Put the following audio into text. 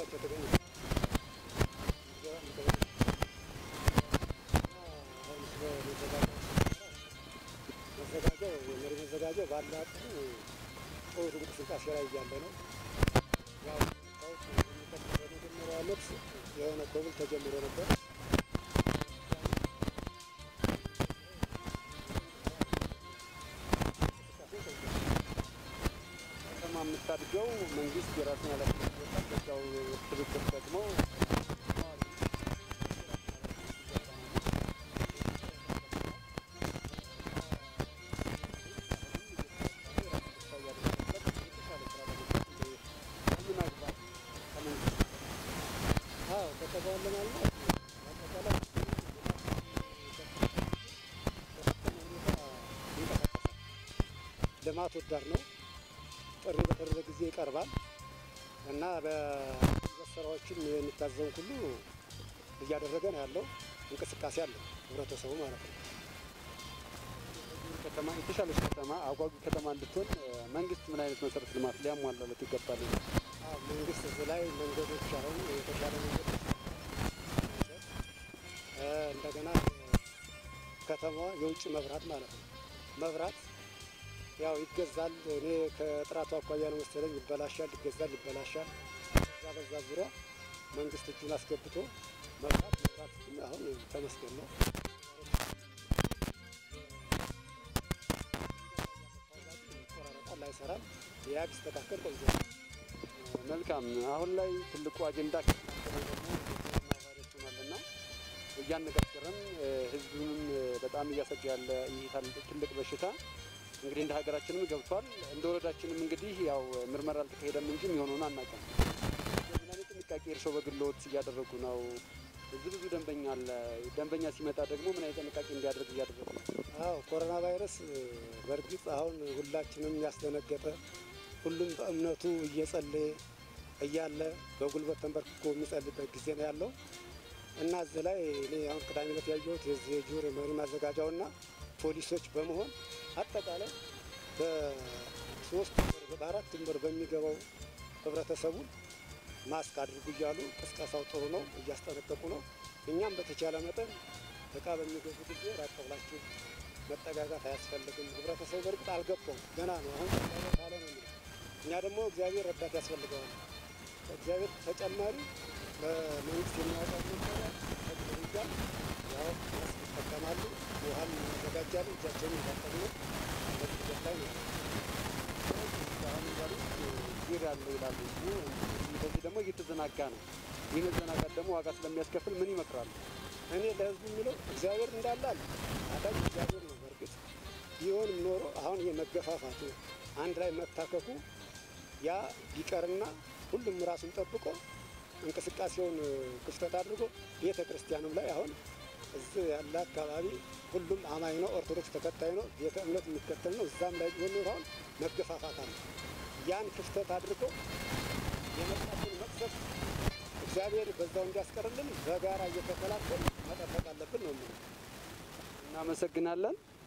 ናቸው የተገኙ መዘጋጃው የመሪ መዘጋጃው ባለ አቅሙ ጥሩ እንቅስቃሴ ላይ እያለ ነው። ያው ታውቅ የሚቀጥለው በመጀመሪያው ዓመት የሆነ ኮብል ተጀምሮ ነበር። ከተማ የምታድገው መንግስት የራሱን ኃላፊነት ይወጣል። በዛው ትብብር ደግሞ ልማት ወዳድ ነው። ጥሪ በተደረገ ጊዜ ይቀርባል እና በስራዎችም የሚታዘውን ሁሉ እያደረገ ነው ያለው። እንቅስቃሴ አለው ህብረተሰቡ ማለት ነው። ከተማ የተሻለች ከተማ አጓጊ ከተማ እንድትሆን መንግስት ምን አይነት መሰረተ ልማት ሊያሟላለት ይገባል? አዎ፣ መንግስት እዚህ ላይ መንገዶች አሁን የተሻለ መንገድ እ እንደገና ከተማዋ የውጭ መብራት ማለት ነው መብራት ያው ይገዛል። እኔ ከጥራቱ አኳያ ነው መሰለኝ ይበላሻል፣ ይገዛል፣ ይበላሻል። በዛ በዛ ዙሪያ መንግስት እጁን አስገብቶ መብራት መብራት አሁን ተመስገን ነው። ይቆራረጣል፣ አይሰራም። ያ ቢስተካከል ቆንጆ ነው። መልካም። አሁን ላይ ትልቁ አጀንዳ ከተናገረን ደግሞ የኮሮና ቫይረስ ሆኗልና እያነጋገረን ህዝቡንም በጣም እያሰጋ ያለ ይህ ታል- ትልቅ በሽታ እንግዲህ እንደ ሀገራችንም ገብቷል። እንደ ወረዳችንም እንግዲህ ያው ምርመራ አልተካሄደም እንጂ የሚሆነውን አናውቅም። ምን አይነት ጥንቃቄ እርስዎ በግልዎት እያደረጉ ነው? እዚህ ብዙ ደንበኛ አለ። ደንበኛ ሲመጣ ደግሞ ምን አይነት ጥንቃቄ እንዲያደርግ እያደረጉ ነው? አዎ ኮሮና ቫይረስ በእርግጥ አሁን ሁላችንም ያስደነገጠ ሁሉም በእምነቱ እየጸለየ እያለ በጉልበት ተንበርክኮ የሚጸልይበት ጊዜ ነው ያለው እና እዚህ ላይ እኔ አሁን ቅዳሜ ዕለት ያየሁት የዚህ የጁር መሪ ማዘጋጃውና ፖሊሶች በመሆን አጠቃላይ በሶስት ወር በአራት ወር በሚገባው ህብረተሰቡን ማስክ አድርጉ እያሉ ቅስቀሳው ጥሩ ነው፣ እያስጠነቀቁ ነው። እኛም በተቻለ መጠን እቃ በሚገዙ ጊዜ ራቅ ብላችሁ መጠጋጋት አያስፈልግም። ህብረተሰቡ በእርግጥ አልገባውም፣ ገና ነው። አሁን ተጠጋጋ ካለ ነው የሚለው። እኛ ደግሞ እግዚአብሔር ረዳት ያስፈልገዋል። እግዚአብሔር ተጨማሪ በመንግስት የሚያወጣው መመሪያ ተግብርያ ያው ማስክ ይጠቀማሉ፣ ውሃን ያዘጋጃሉ፣ እጃቸውን የታጠቡ ነው። በዚህ ሂደት ላይ ነው። አሁን እንዳሉት ጊር ያለው ይላሉ ህዝቡ። በዚህ ደግሞ እየተዘናጋ ነው። ይህ መዘናጋት ደግሞ ዋጋ ስለሚያስከፍል ምን ይመክራሉ? እኔ ለህዝቡ የሚለው እግዚአብሔር እንዳለ አለ። አዳጅ እግዚአብሔር ነው። በእርግጥ ቢሆንም ኖሮ አሁን ይሄ መገፋፋቱ አንድ ላይ መታከኩ ያ ቢቀርና ሁሉም ራሱን ጠብቆ እንቅስቃሴውን ክፍተት አድርጎ ቤተ ክርስቲያኑም ላይ አሁን እዚህ ያለ አካባቢ ሁሉም አማኝ ነው፣ ኦርቶዶክስ ተከታይ ነው፣ ቤተ እምነት የሚከተል ነው። እዛም ላይ ቢሆን ኖሮ አሁን መገፋፋት አለ። ያን ክፍተት አድርጎ የመጣትን መቅሰፍ እግዚአብሔር በዛው እንዲያስቀርልን በጋራ እየተከላከል መጠበቅ አለብን ነው የምለው። እናመሰግናለን።